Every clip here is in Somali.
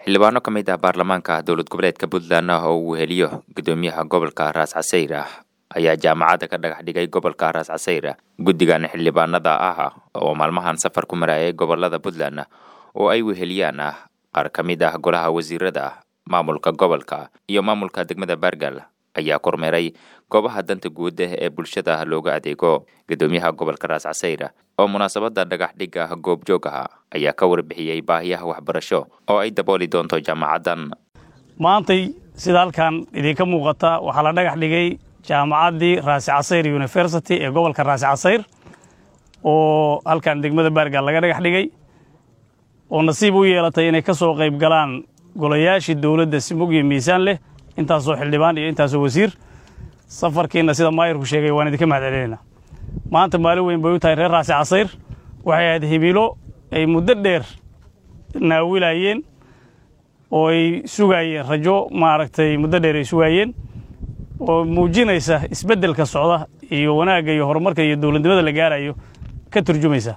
xildhibaano ka mid ah baarlamaanka dowlad goboleedka puntland oo uu weheliyo gudoomiyaha gobolka raas casayr ah ayaa jaamacadda ka dhagax dhigay gobolka raas casayr guddigan xildhibaanada ah oo maalmahan safar ku marayay gobolada puntland oo ay weheliyaan ah qaar ka mid ah golaha wasiirada maamulka gobolka iyo maamulka degmada baargal ayaa kormeeray goobaha danta guud ee bulshada looga adeego gudoomiyaha gobolka raas casayr oo munaasabadda dhagax dhigga goobjoog ah ayaa ka warbixiyey baahiyaha waxbarasho oo ay dabooli doonto jaamacaddan maantay sida halkan idinka muuqata waxaa la dhagax dhigay jaamacaddii raasi casayr university ee gobolka raasi casayr oo halkan degmada baargaal laga dhagax dhigay oo nasiib u yeelatay inay ka soo qayb galaan golayaashii dowladda si mug iyo miisaan leh intaasoo xildhibaan iyo intaasoo wasiir safarkiina sida maayirku sheegay waan idinka mahad celinaynaa maanta maalin weyn bay u tahay reer raasi casayr waxay ahayd hibilo ay muddo dheer naawilayeen oo ay sugaayeen rajo maaragtay muddo dheer ay sugaayeen oo muujinaysa isbeddelka socda iyo wanaagga iyo horumarka iyo dowladnimada la gaarayo ka turjumaysa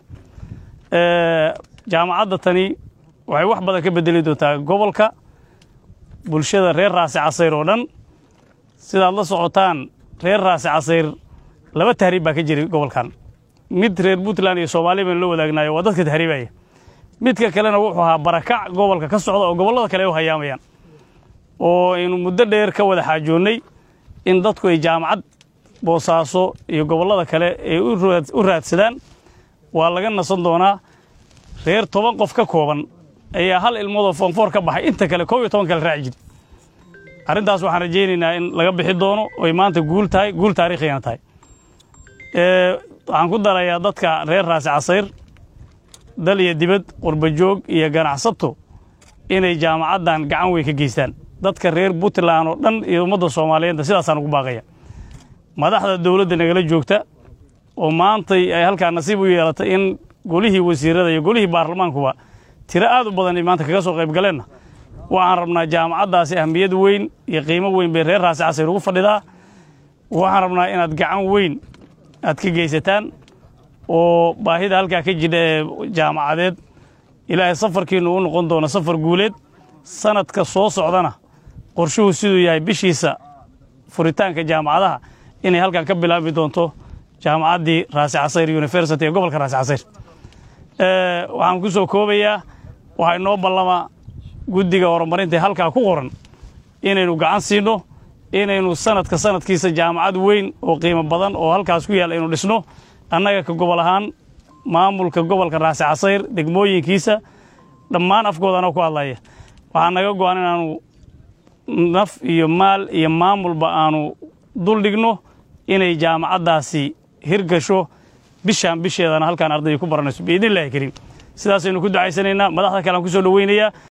jaamacadda tani waxay wax badan ka bedeli doontaa gobolka bulshada reer raasi casayr oo dhan sidaad la socotaan reer raasi casayr laba tahriib baa ka jiray gobolkan mid reer puntland iyo soomaaliya baynu la wadaagnayo waa dadka tahriibaya midka kalena wuxuu ahaa barakac gobolka ka socda oo gobollada kale ay u hayaamayaan oo aynu muddo dheer ka wada xaajoonnay in dadku ay jaamacad boosaaso iyo gobollada kale ay u raadsadaan waa laga nasan doonaa reer toban qof ka kooban ayaa hal ilmoodoo foonfoor ka baxay inta kale koob iyo toban kale raaci jiri arrintaas waxaan rajaynaynaa in laga bixi doono oy maanta guul tahay guul taarikhiyana tahay waxaan ku darayaa dadka reer raasi casayr dal iyo dibad qurbajoog iyo ganacsato inay jaamacaddan gacan weyn ka geystaan dadka reer puntland oo dhan iyo ummadda soomaaliyeedna sidaasaan ugu baaqaya madaxda dowladda nagala joogta oo maantay ay halkaa nasiib u yeelatay in golihii wasiirada iyo golihii baarlamaankuba tiro aad u badan ay maanta kaga soo qayb galeenna waxaan rabnaa jaamacaddaasi ahmiyad weyn iyo qiimo weyn bay reer raasi casayr ugu fadhidaa waxaan rabnaa inaad gacan weyn aad ka geysataan oo baahida halkaa ka jidha ee jaamacadeed ilaahay safarkiinnu u noqon doono safar guuleed sanadka soo socdana qorshuhu siduu yahay bishiisa furitaanka jaamacadaha inay halkan ka bilaabi doonto jaamacaddii raasi casayr university ee gobolka raasi casayr waxaan ku soo koobayaa waxaa inoo ballama guddiga horumarinta halkaa ku qoran inaynu gacan siinno inaynu sanadka sanadkiisa jaamacad weyn oo qiimo badan oo halkaas ku yaal aynu dhisno annaga ka gobol ahaan maamulka gobolka raasi casayr degmooyinkiisa dhammaan afkoodanoo ku hadlaya waxaa naga go'an inaanu naf iyo maal iyo maamulba aanu dul dhigno inay jaamacaddaasi hirgasho bishaan bisheedana halkaan ardayda ku baranayso biidnillahi kariim sidaasaynu ku ducaysanaynaa madaxda kale aan ku soo dhoweynayaa